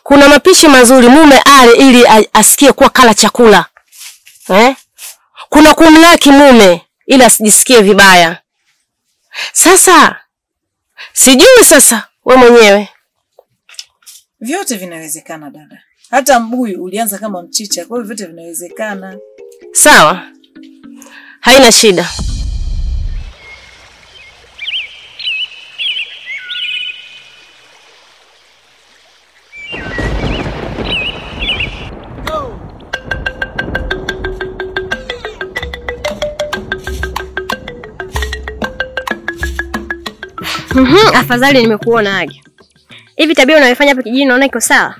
kuna mapishi mazuri mume ale ili a- asikie kuwa kala chakula eh? Kuna kumlaki mume ili asijisikie vibaya. Sasa sijui sasa we mwenyewe Vyote vinawezekana dada. Hata mbuyu ulianza kama mchicha, kwa hiyo vyote vinawezekana. sawa, haina shida. Mhm, afadhali nimekuona Age. Hivi tabia unayofanya hapa kijijini naona iko sawa?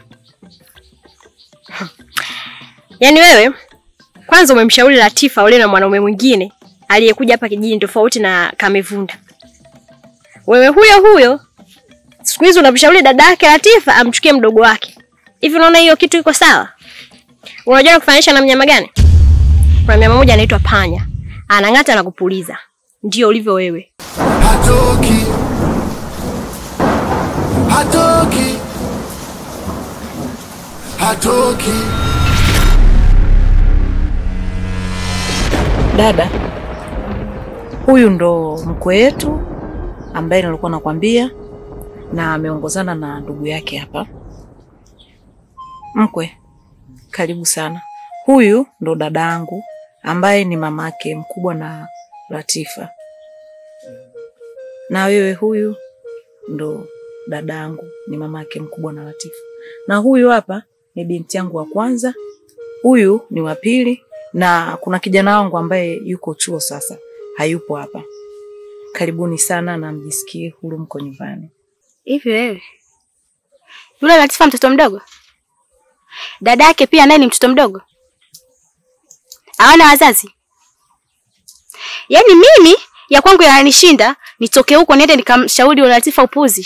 Yaani wewe kwanza umemshauri Latifa ule na mwanaume mwingine aliyekuja hapa kijijini tofauti na Kamevunda. Wewe huyo huyo siku hizi unamshauri dada yake Latifa amchukie mdogo wake. Hivi unaona hiyo kitu iko sawa? Unajua kufananisha na mnyama gani? Kuna mnyama mmoja anaitwa panya. Anang'ata na kupuliza. Ndio ulivyo wewe. hatoki hatoki hatoki Dada, huyu ndo mkwe wetu ambaye nilikuwa nakwambia, na ameongozana na ndugu yake hapa. Mkwe, karibu sana. Huyu ndo dada yangu ambaye ni mamake mkubwa na Latifa, na wewe huyu ndo dada yangu ni mamake mkubwa na Latifa, na huyu hapa ni binti yangu wa kwanza, huyu ni wa pili na kuna kijana wangu ambaye yuko chuo sasa, hayupo hapa. Karibuni sana na mjisikie huru, mko nyumbani. Hivi wewe yule Latifa mtoto mdogo, dada yake pia naye ni mtoto mdogo, hawana wazazi? Yaani mimi ya kwangu yananishinda, nitoke huko niende nikamshauri yule Latifa upuzi.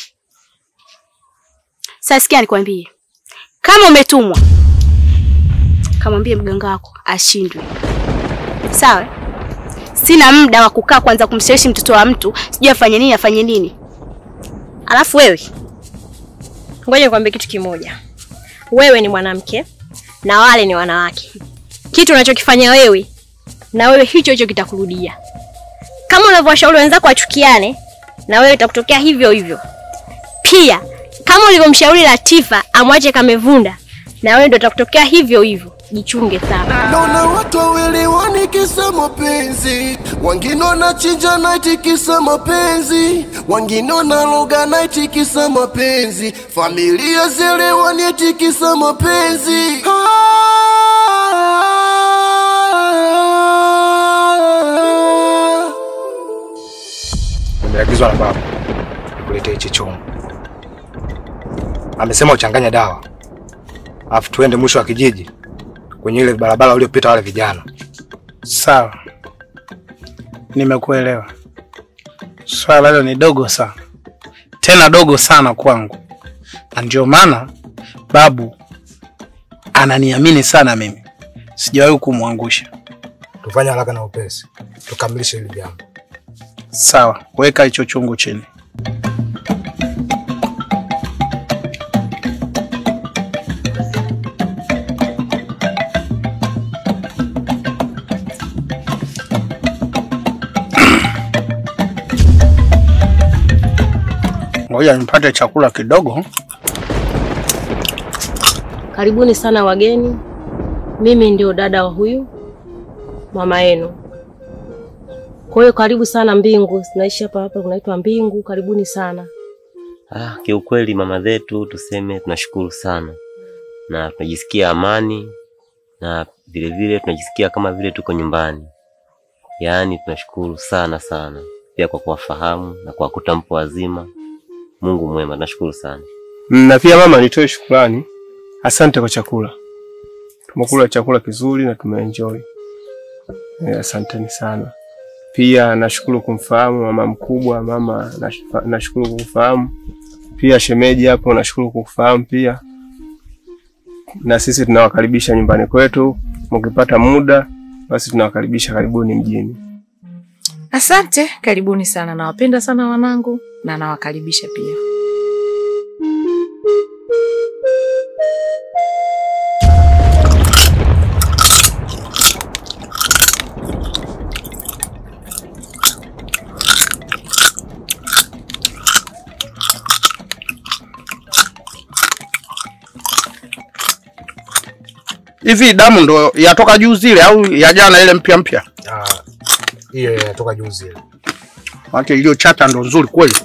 Sasa sikia nikwambie, kama umetumwa, kamwambie mganga wako ashindwe, sawa? Sina muda wa kukaa kwanza kumshawishi mtoto wa mtu, sijui afanye nini afanye nini. Alafu wewe, ngoja nikwambie kitu kimoja. Wewe ni mwanamke na wale ni wanawake. Kitu unachokifanya wewe na wewe hicho hicho kitakurudia. Kama unavyowashauri wenzako wachukiane, na wewe itakutokea hivyo hivyo. Pia kama ulivyomshauri Latifa amwache Kamevunda, na wewe ndio itakutokea hivyo hivyo. Jichunge sana. naona watu wawelewani kisa mapenzi wengine wanachinja naiti kisa mapenzi wengine wanaloga naiti kisa mapenzi familia zelewani eti kisa mapenzi ah. Nimeagizwa na baba nikuletee hichi chombo. Amesema uchanganye dawa, alafu tuende mwisho wa kijiji kwenye ile barabara uliopita wale vijana. Sawa, nimekuelewa. Swala hilo ni dogo sana, tena dogo sana kwangu, na ndio maana babu ananiamini sana mimi, sijawahi kumwangusha. Tufanye haraka na upesi, tukamilishe hili jambo. Sawa, weka hicho chungu chini. Ngoja nipate chakula kidogo. Karibuni sana wageni. Mimi ndio dada wa huyu mama yenu. Kwa hiyo karibu sana Mbingu, naishi hapa hapa, kunaitwa Mbingu. Karibuni sana. Ah, kiukweli mama zetu tuseme tunashukuru sana na tunajisikia amani na vile vile tunajisikia kama vile tuko nyumbani. Yaani tunashukuru sana sana pia kwa kuwafahamu na kwa kuta mpo wazima. Mungu mwema, tunashukuru sana. Na pia mama, nitoe shukrani, asante kwa chakula. Tumekula chakula kizuri na tumeenjoy. Eh, asanteni sana. Pia nashukuru kumfahamu mama mkubwa, mama nash- nashukuru kukufahamu pia. Shemeji hapo nashukuru kukufahamu pia, na sisi tunawakaribisha nyumbani kwetu. Mkipata muda, basi tunawakaribisha, karibuni mjini. Asante, karibuni sana. Nawapenda sana wanangu na nawakaribisha pia. Hivi damu ndo yatoka juu zile au ya jana ile mpya mpya? Ah, hiyo inatoka juzi ile. Maana iliyo chata ndo nzuri kweli.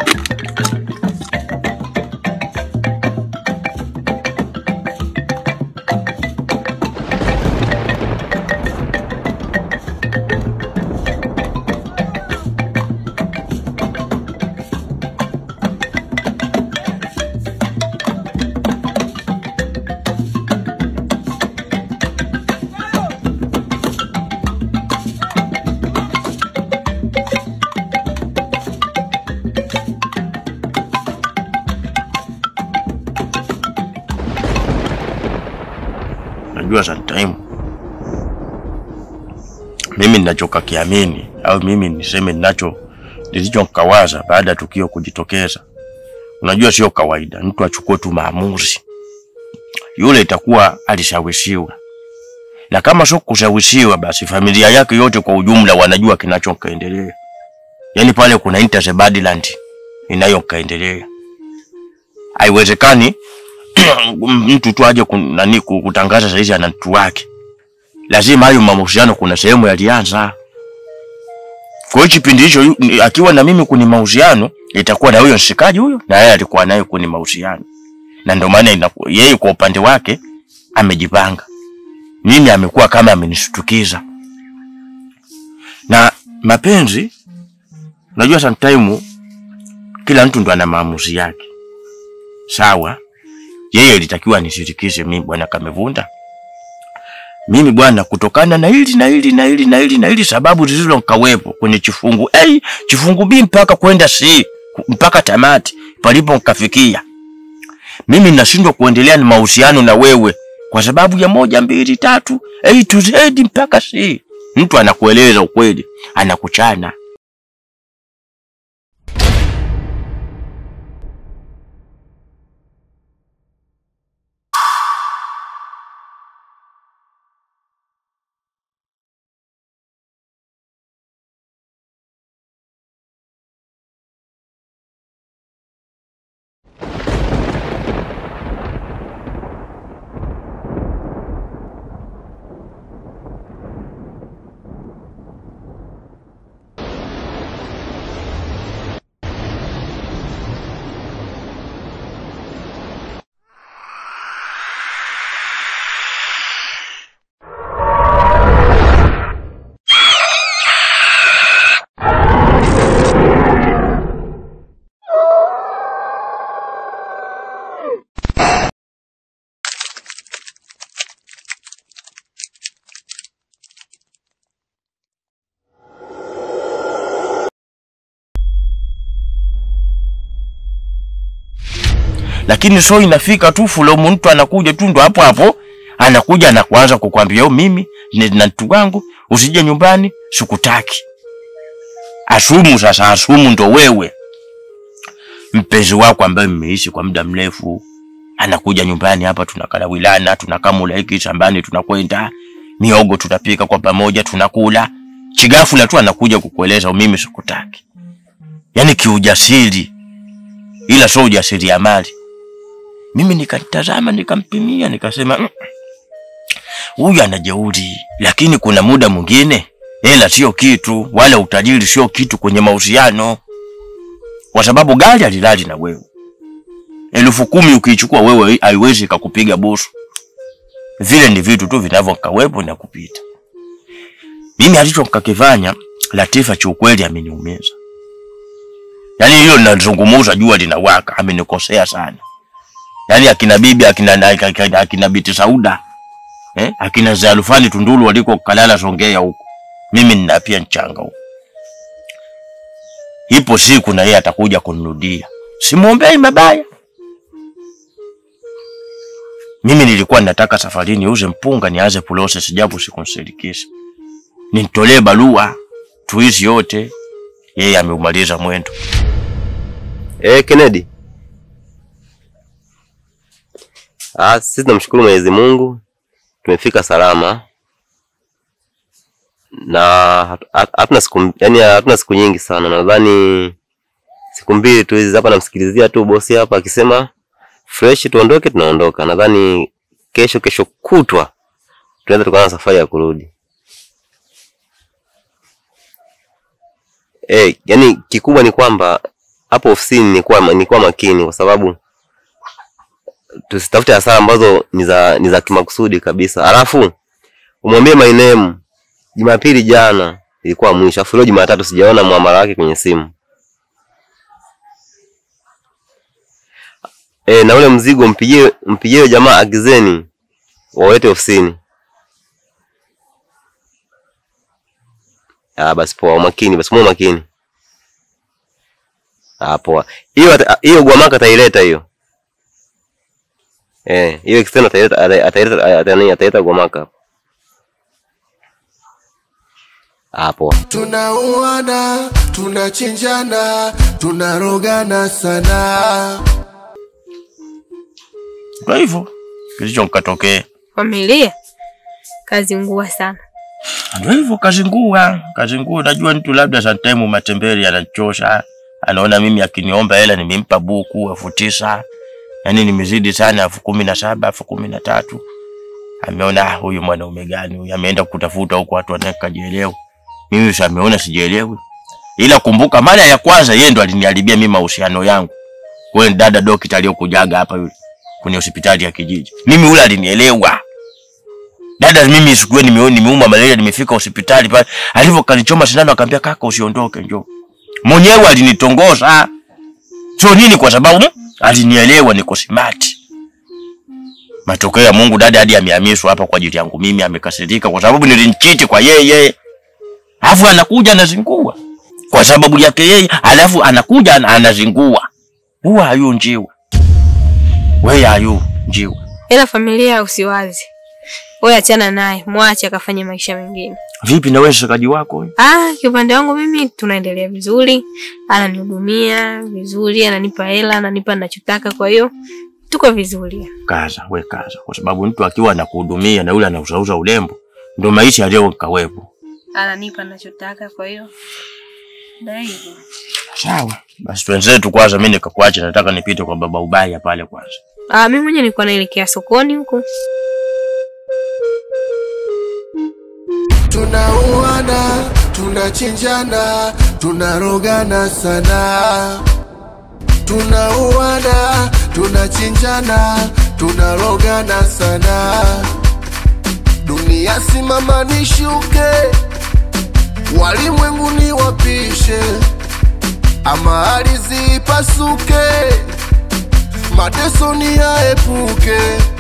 Najua sometime mimi ninachokakiamini au mimi niseme ninacho nilichokawaza baada ya tukio kujitokeza, unajua sio kawaida mtu achukue tu maamuzi. Yule itakuwa alishawishiwa, na kama sio kushawishiwa, basi familia yake yote kwa ujumla wanajua kinachokaendelea. Yaani pale kuna interest badland inayokaendelea. Haiwezekani mtu tu aje kun- nani ku- kutangaza saizi ana mtu wake, lazima hayo mahusiano kuna sehemu yalianza. Kwa hiyo kipindi hicho yu- ni- akiwa na mimi kwenye mahusiano, itakuwa na huyo mshikaji huyo, na yeye alikuwa naye kwenye mahusiano, na ndio maana inaku- yeye kwa upande wake amejipanga, mimi amekuwa kama amenishtukiza. Na mapenzi, unajua sometime kila mtu ndo ana maamuzi yake, sawa yeye ilitakiwa nishirikishe mimi bwana Kamevunda. Mimi bwana, kutokana na hili na hili na hili na hili na hili sababu zilizokawepo kwenye chifungu A, chifungu B mpaka kwenda C mpaka tamati palipo nkafikia, mimi nashindwa kuendelea na mahusiano na wewe kwa sababu ya moja mbili tatu A to Z mpaka C. Mtu anakueleza ukweli, anakuchana. lakini so inafika tu fulomu, mtu anakuja tu ndo hapo hapo anakuja na kuanza kukwambia "Oh, mimi ni- na mtu wangu usije nyumbani, sikutaki. Asumu sasa, asumu ndo wewe mpenzi wako ambaye mmeishi kwa muda mrefu, anakuja nyumbani hapa, tunakala wilana, tunakamula hiki shambani, tunakwenda miogo, tunapika kwa pamoja, tunakula. Chigafula tu anakuja kukueleza "Oh, mimi sikutaki, yaani kiujasiri, ila sio ujasiri ya mali mimi nikatazama nikampimia nikasema "Mm, huyu ana jeuri lakini kuna muda mwingine hela sio kitu wala utajiri sio kitu kwenye mahusiano kwa sababu gari alilali na wewe elfu kumi ukiichukua wewe haiwezi ikakupiga busu vile ni vitu tu vinavyokawepo na kupita mimi alichokakifanya latifa chiukweli ameniumiza yaani hilo linazungumuza jua linawaka amenikosea sana yaani akina bibi akina, akina, akina biti Sauda eh? akina Zalufani Tunduru waliko kalala Songea huko, mimi nina pia mchanga huko. Ipo siku na yeye atakuja kunirudia, simwombei mabaya. Mimi nilikuwa nataka safari niuze mpunga nianze process, japo sikumshirikisha, nimtolee barua tuishi yote. Yeye ameumaliza mwendo. Eh, Kennedy. Ah, sisi tunamshukuru Mwenyezi Mungu tumefika salama na hatu- hatu- hatuna siku yani hatuna siku nyingi sana, nadhani siku mbili tu hizi hapa. Namsikilizia tu bosi hapa akisema fresh tuondoke, tunaondoka. Nadhani kesho kesho kutwa tunaweza tukaanza safari ya kurudi. Eh, yani kikubwa ni kwamba hapo ofisini ni kuwa ni kuwa makini kwa sababu tusitafute hasara ambazo ni za ni za kimakusudi kabisa. Alafu umwambie my name. Jumapili jana ilikuwa mwisho, afu leo Jumatatu sijaona muamala wake kwenye simu. E, na ule mzigo mpigie mpigie yule jamaa agizeni wawete ofisini. Ah, basi poa, umakini basi, muwe makini. Ah, poa. Hiyo ata- hiyo Gwamaka ataileta hiyo. Eh, hiyo external ataileta ata- ataileta atani ataileta Gwamaka. Ah, poa. tunauana tunachinjana tunarogana sana Kwa hivyo kilicho mkatokea Familia kazi ngua sana. ndio hivyo, kazingua kazingua. Najua mtu labda sometime matembele anachosha, anaona mimi akiniomba hela nimempa buku elfu tisa yani nimezidi sana elfu kumi na saba elfu kumi na tatu ameona "Ah, huyu mwanaume gani huyu, ameenda kutafuta huko watu wanakajielewa. Mimi sasa ameona sijielewi, ila kumbuka, mara ya kwanza yeye ndo aliniharibia mimi mahusiano yangu. Wewe dada dokita aliyokujaga hapa yule kwenye hospitali ya kijiji, mimi ule alinielewa dada mimi sikuwa nimeona nimeuma malaria nimefika hospitali pale alivyo kanichoma sindano akaambia kaka usiondoke njoo mwenyewe alinitongoza sio nini kwa sababu mm, alinielewa niko smart matokeo ya Mungu dada hadi amehamishwa hapa kwa ajili yangu mimi amekasirika kwa sababu nilinchiti kwa yeye alafu anakuja anazingua kwa sababu yake yeye alafu anakuja ana- anazingua huwa hayu njiwa wewe hayu njiwa Ila familia usiwazi. Wewe achana naye, mwache akafanye maisha mengine. vipi na wewe shikaji wako wewe? Ah, kiupande wangu mimi tunaendelea vizuri. Ananihudumia vizuri, ananipa hela, ananipa ninachotaka, kwa hiyo tuko vizuri. kaza we kaza, kwa sababu mtu akiwa anakuhudumia na yule anauzauza urembo, ndio maisha yaliyo kawepo. Ananipa ninachotaka, kwa hiyo ndio hivyo. Sawa basi, twenzetu kwanza. Mimi nikakuacha, nataka nipite kwa baba ubaya pale kwanza. Ah, mimi mwenyewe nilikuwa naelekea sokoni huko. tunauana tunachinjana tunarogana sana tunauana tunachinjana tunarogana sana dunia simama nishuke walimwenguni wapishe ama ardhi ipasuke mateso ni yaepuke